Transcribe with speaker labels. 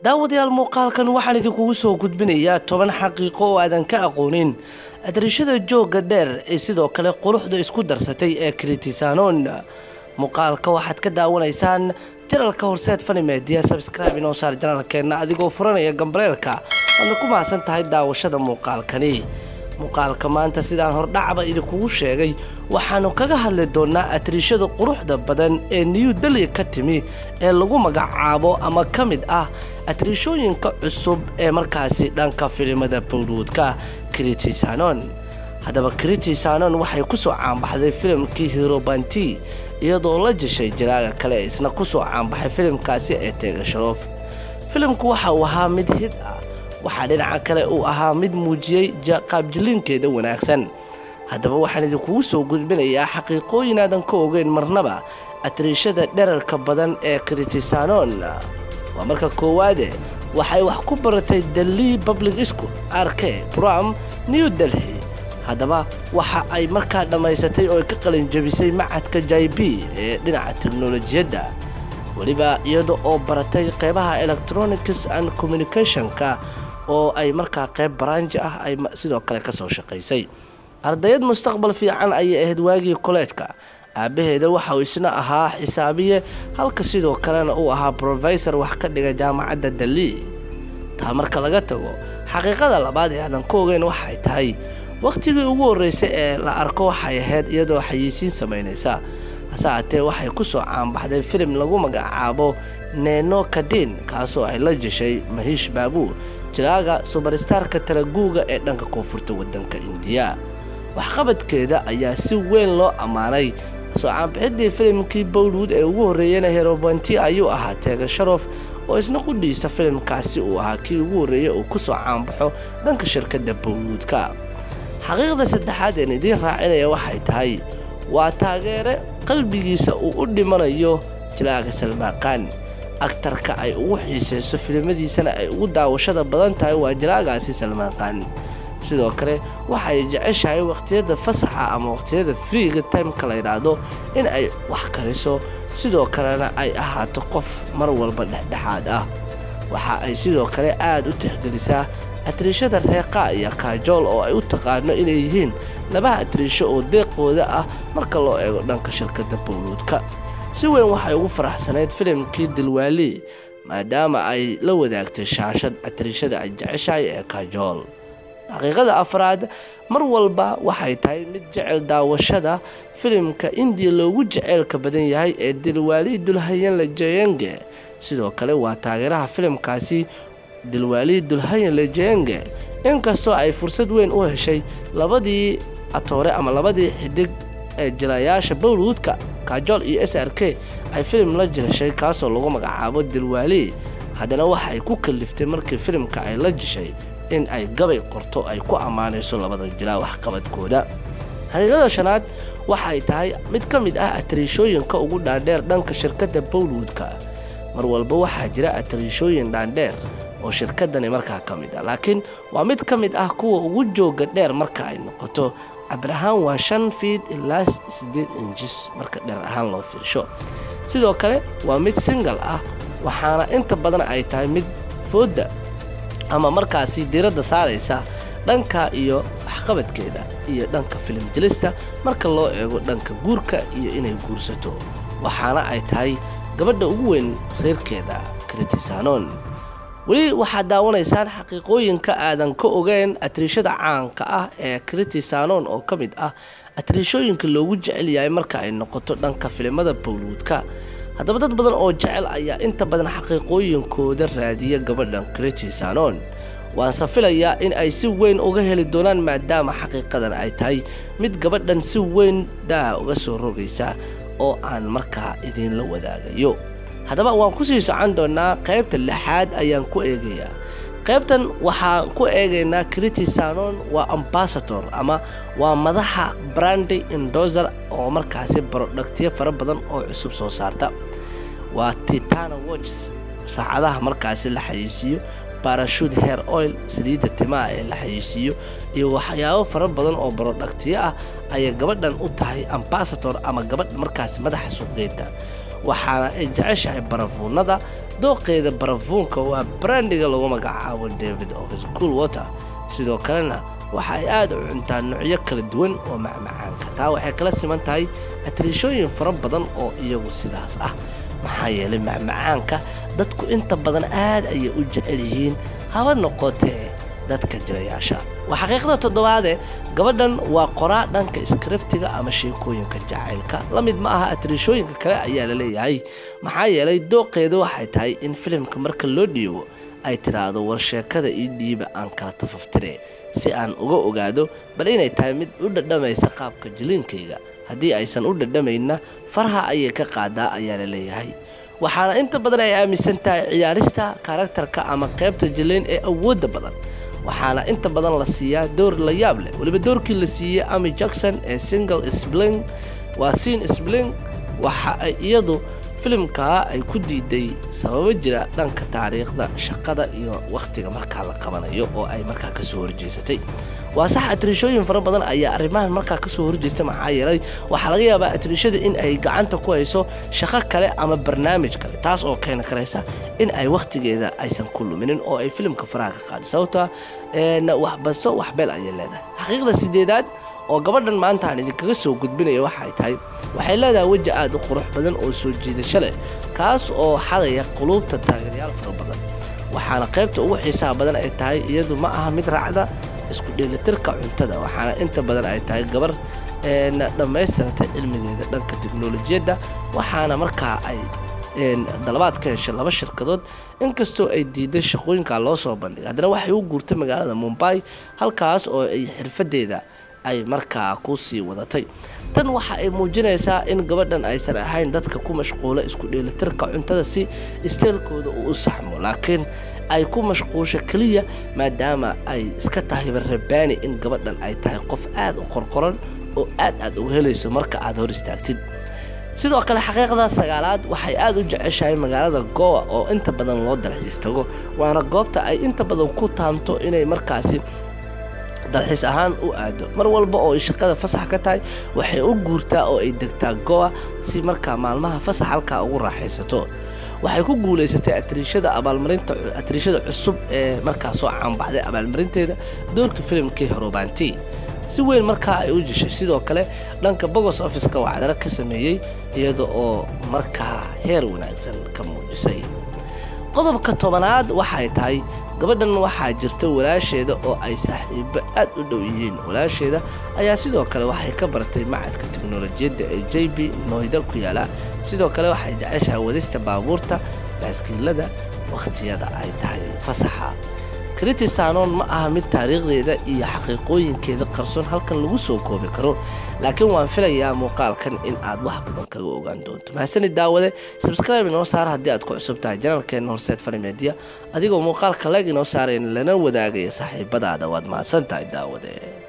Speaker 1: daawadayaal muuqaalkan waxaan idinkugu soo gudbinayaa toban xaqiiqo oo aadan ka aqoonin adarishada joogga dheer ee sidoo kale quruxda isku darsatay ee kritisanon muuqaalka waxaad ka daawanaysaan janalka horseed fani media sabscribe inoo saar janalkeenna adigoo furanaya gambareelka waadna ku mahadsan tahay daawashada muuqaalkani muuqaalka maanta sidaan hordhacba idinkugu sheegay waxaannu kaga hadli doonnaa atriishada quruxda badan ee new delhi ka timi ee lagu magacaabo ama ka mid ah atriishooyinka cusub ee markaasi dhanka filimada bowdwoodka kritisanon haddaba kritisanon waxay ku soo caanbaxday filimkii hirobanti iyadoo la jeshay jiraaga kale ee isna ku soo caanbaxay filimkaasi ee teegasharoof filimku waxa uu ahaa mid hid ah waxaa dhinaca kale uu ahaa mid muujiyey qaabjilinkeeda wanaagsan haddaba waxaan idinkugu soo gudbinayaa xaqiiqooyin aadan ka ogeyn marnaba atriishada dherarka badan ee kritisanon waa marka koowaade waxay wax ku baratay delhi public school arke bram new delhi haddaba waxa ay markaa dhammaysatay oo ay ka qalinjabisay macadka jaibi ee dhinaca teknolojiyadda weliba iyada oo baratay qeybaha electronics and communicationka oo ay markaa qeyb baraanji ah ay sidoo kale ka soo shaqaysay ardayad mustaqbal fiican ayay ahayd waagii koleejka aabbaheeda waxa uu isna ahaa xisaabiye halka sidoo kalena uu ahaa brofesor wax ka dhiga jaamacadda delhi taa marka laga tago xaqiiqada labaad ee aadan ka ogeyn waxay tahay wakhtigii ugu horreysay ee la arko waxay ahayd iyadoo xayiisiin samaynaysa hase haatee waxay ku soo caanbaxday filim lagu magacaabo neno kadin kaasoo ay la jeshay mahiish baabuu jiraaga subarstarka talaguuga ee dhanka koonfurta waddanka indiya waxqabadkeeda ayaa si weyn loo ammaanay soo caanbixidii filimkii bowlwood ee ugu horreeyeyna herobanti ayuu ahaa teegasharof oo isna qudhiisa filimkaasi uu ahaa kii ugu horreeyey uu ku soo caanbaxo dhanka shirkadda bowlwoodka xaqiiqda saddexaad een idiin raacinaya waxay tahay waa taageere qalbigiisa uu u dhimanayo jiraaga salmaaqaan agtarka ay ugu xiisayso filimadiisana ay ugu daawashada badan tahay waa jiraagaasi salmaaqaan sidoo kale waxay jeceshahay wakhtiyada fasaxa ama wakhtiyada friiga timeka la yidhaahdo in ay wax kariso sidoo kalena ay ahaato qof mar walba dhexdhexaad ah waxa ay sidoo kale aad u tixgelisaa atriishada reeqa iyo kaajool oo ay u taqaano inay yihiin laba atriisho oo deeqooda ah marka loo eego dhanka shirkadda bowluudka si weyn waxay ugu faraxsanayd filimkii dilwaali maadaama ay la wadaagtay shaashad atriishada ay jeceshahay ee kaajool xaqiiqada afraad mar walba waxay tahay mid jecel daawashada filimka indiya loogu jeceylka badan yahay ee dilwaali dulhayanla jeyenge sidoo kale waa taageeraha filimkaasi dilwaali dulhayan lejenge inkastoo ay fursad weyn u heshay labadii atoore ama labadii xidig ee jilayaasha bowlwoodka kaajool iyo s r k ay filim la jeshay kaasoo lagu magacaabo dilwaali haddana waxay ku kaliftay markii filimka ay la jeshay in ay gabay qorto ay ku ammaanayso labada jilaa waxqabadkooda xaqiiqada shanaad waxay tahay mid ka mid ah atriishooyinka ugu dhaadheer dhanka shirkadda bowlwoodka mar walba waxaa jira atriishooyin dhaandheer oo shirkadani markaa ka mid ah laakiin waa mid ka mid ah kuwa ugu jooga dheer marka ay noqoto cabir ahaan waa shan fiid ilaa siddeed injis marka dheer ahaan loo fiirsho sidoo kale waa mid singal ah waxaana inta badan ay tahay mid foodda ama markaasi diiradda saaraysa dhanka iyo waxqabadkeeda iyo dhanka filim jelista marka loo eego dhanka guurka iyo inay guursato waxaana ay tahay gabadha ugu weyn reerkeeda kritisanon weli waxaad daawanaysaan xaqiiqooyinka aadan ka ogeyn atriishada caanka ah ee kritisanon oo ka mid ah atriishooyinka loogu jecel yahay marka ay noqoto dhanka filimada bowlwoodka haddaba dad badan oo jecel ayaa inta badan xaqiiqooyinkooda raadiya gabadhan kritisanon waanse filayaa in ay si weyn uga heli doonaan maadaama xaqiiqadan ay tahay mid gabadhan si weyn dhaa uga soo rogaysa oo aan markaa idiinla wadaagayo haddaba waan ku sii socon doonnaa qaybta lixaad ayaan ku eegayaa qaybtan waxaan ku eegaynaa kritisanon waa ambasador ama waa madaxa brandy indoser oo markaasi barodhagtiyo fara badan oo cusub soo saarta waa titana watches saacadaha markaasi la xayeysiiyo barashute hair oil saliidda timaha ee la xayeysiiyo iyo waxyaabo fara badan oo barodhagtiyo ah ayay gabadhan u tahay ambasador ama gabadh markaasi madaxa suuqgeynta waxaana ay jeceshahay barafuunada dooqeeda barafuunka waa brandiga lagu magacaabo david of school water sidoo kalena waxa ay aada u cuntaa noocyo kala duwan oo macmacaanka taa waxay kala siman tahay atriishooyin fara badan oo iyagu sidaas ah maxaa yeelay macmacaanka dadku inta badan aad ayay u jecel yihiin haba noqotee dadka jirayaasha waa xaqiiqda toddobaade gabadhan waa qoraa dhanka iskribtiga ama sheekooyinka jacaylka la mid ma aha atriishooyinka kale ayaa la leeyahay maxaa yeelay dooqeedu waxay tahay in filimka marka loo dhiibo ay tidhaahdo war sheekada ii dhiiba aan kala tafaftire si aan uga ogaado bal inay tahay mid u dhadhamaysa qaabka jiliinkayga haddii aysan u dhadhamaynna faraha ayay ka qaadaa ayaa la leeyahay waxaana inta badan ay aaminsan tahay ciyaarista karaktarka ama qaybta jiliin ee awoodda badan waxaana inta badan la siiyaa door la yaab leh weliba doorkii la siiyey ami jackson ee single sbling waa siin sbling waxa ay iyadu filimkaa ay ku diiday sababo jira dhanka taariikhda shaqada iyo wakhtiga markaa la qabanayo oo ay markaa kasoo horjeesatay waa sax atriishooyin fara badan ayaa arrimahan markaa kasoo horjeesta maxaa yeelay waxaa laga yaabaa atriishada in ay gacanta ku hayso shaqo kale ama barnaamij kale taas oo keeni karaysa in ay wakhtigeeda aysan ku luminin oo ay filimka faraha ka qaado sababta waxbaso waxbeel ayay leedahay xaqiiqda sideedaad oo gabadhan maanta aan idinkaga soo gudbinaya waxay tahay waxay leedahay weji aad u qurux badan oo soo jiidasho leh kaas oo xadaya quluubta taageerayaal fara badan waxaana qaybta ugu xiisaha badan ay tahay iyadu ma aha mid raacda isku dheelitirka cuntada waxaana inta badan ay tahay gabar dhammaystirata cilmigeeda dhanka teknolojiyadda waxaana markaa ay dalabaad ka heshay laba shirkadood inkastoo ay diiday shaqooyinka loo soo bandhigay haddana waxay u guurtay magaalada mumbai halkaas oo ay xirfadeeda ay markaa ku sii wadatay tan waxa ay muujinaysaa in gabadhan aysan ahayn dadka ku mashquula isku dheelitirka cuntada si isteelkooda uu u saxmo laakiin ay ku mashquusho keliya maadaama ay iska tahay barrabaani in gabadhan ay tahay qof aad u qorqoran oo aad aad uga helayso marka aad hor istaagtid sidoo kale xaqiiqda sagaalaad waxay aad u jeceshahay magaalada gowa oo inta badan loo dalxiis tago waana goobta ay inta badan ku taamto inay markaasi dalxiis ahaan u aado mar walba oo ay shaqada fasax ka tahay waxay u guurtaa oo ay degtaa goa si markaa maalmaha fasax halkaa ugu raaxaysato waxay ku guulaysatay atriishada abaalmarinta atriishada cusub ee markaa soo caanbaxday abaalmarinteeda doorka filimkii horobaanti si weyn markaa ay u jeshay sidoo kale dhanka bogos officeka wacdaro ka sameeyey iyada oo markaa heer wanaagsan ka muujisay qodobka tobanaad waxay tahay gabadhan waxaa jirta walaasheeda oo ay saaxiibo aad u dhow yihiin walaasheeda ayaa sidoo kale waxay ka baratay macadka teknolojiyadda ee j b noyda ku yaala sidoo kale waxay jeceshahay wadista baabuurta baaskiilada wakhtiyada ay tahay fasaxa kritisanon ma aha mid taariikhdeeda iyo xaqiiqooyinkeeda qarsoon halkan lagu soo koobi karo laakiin waan filayaa muuqaalkan in aad wax badan kaga ogaan doonto mahadsanid daawade sabscribe inoo saar haddii aad ku cusub tahay janalkeena horseed fani media adigoo muuqaalka leg inoo saarayn lana wadaagaya saaxiibadaada waad mahadsan tahay daawade